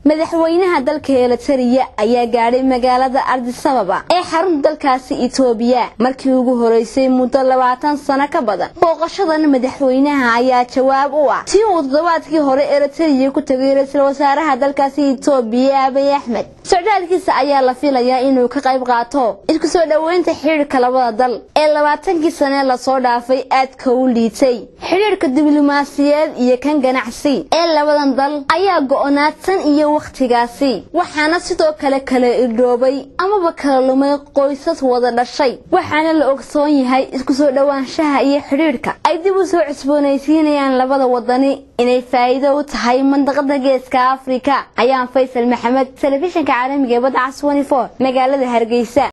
madaxweynaha dalka eritariya ayaa gaadhay magaalada ardisababa ee xarunta dalkaasi itoobiya markii ugu horeysay muddo labaatan sano ka badan booqashadan madaxweynaha ayaa jawaab u ah tii uu toddobaadkii hore eritariya ku tegay ra-iisul wasaaraha dalkaasi itoobiya abiy axmed socdaalkiisa ayaa la filayaa inuu ka qayb qaato isku soo dhoweynta xidhiirka labada dal ee labaatankii sanee lasoo dhaafay aadka u liitay xidhiirka diblomaasiyeed iyo kan ganacsi ee labadan dal ayaa go-naadsan iyo wakhtigaasi waxaana sidoo kale kala irdhoobay amaba kala lumay qoysas wada dhashay waxaana la ogsoon yahay isku soo dhowaanshaha iyo xidhiirhka ay dib u soo cusboonaysiinayaan labada wadani inay faa'iido u tahay mandaqada geeska afrika ayaan faysal maxamed telefishinka caalamiga ee badda cas magaalada hargeysa